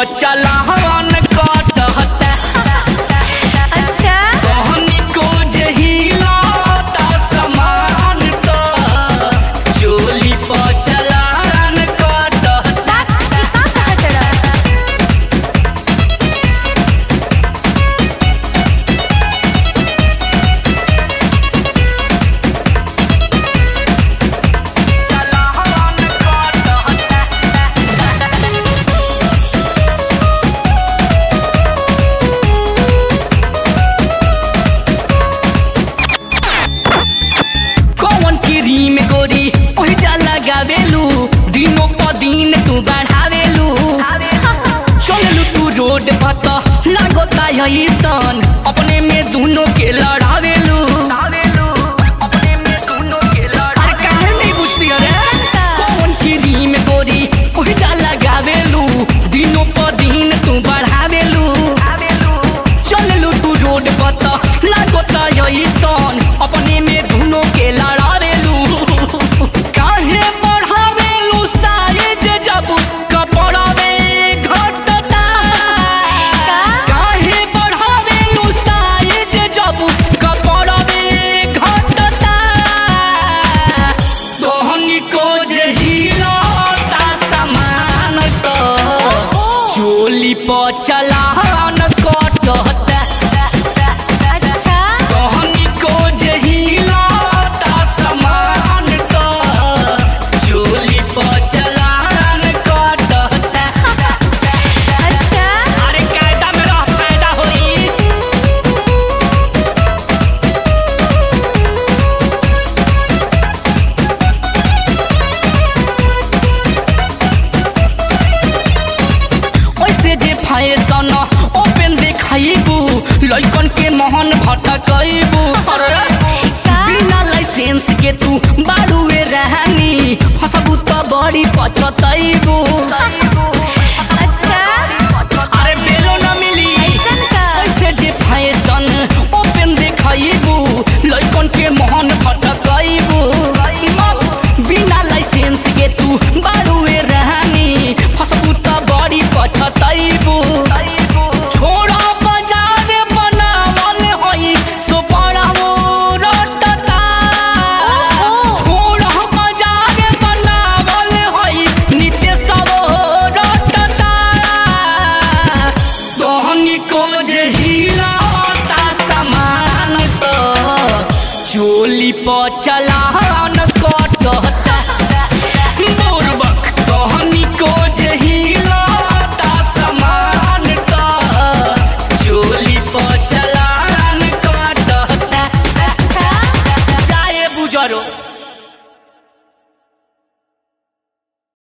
चलावन कटहता अच्छा कहनी को जहिलाता समान तो चोली पर चलावन कटहता बात की का कहत रहा चलावन कटहता कौन क्रीम गोरी ओहिजा लगावेलू दिनों प दिन तू बढ़ावेलू चललू तू रोड पर त लागता ऐसन अपने में दोनों के लड़ावेलू अपने में दोनों के लड़ा अरे काहे नहीं बुझती अरे कौन क्रीम गोरी ओहिजा लगावेलू दिनों प दिन तू बढ़ावेलू चललू तू रोड पर त लागता ऐसन अपने में दोनों के लड़ावेलू काहे बढ़ावेलू साइज जब कपड़ावे घटता काहे बढ़ावेलू साइज जब कपड़ावे घटता तोहनी को जे हिलता समान तो चोली पर चलान कटता अच्छा कहनी को जहिलाता समान तो चोली पर चलान कटता अच्छा अरे कायदा में रह पैदा होई ओइसे जे फैशन ओपन देखाइबू लइकन के मोहन भटकइबू अरे का बिना लाइसेंस के तू बाड़ुए रहनी हसबू त बड़ी पचतइबू अच्छा अरे बेलो न मिली ऐसन का ऐसे जे फैशन ओपन देखाइबू लइकन के मोहन भटकइबू बिना लाइसेंस के तू बाड़ुए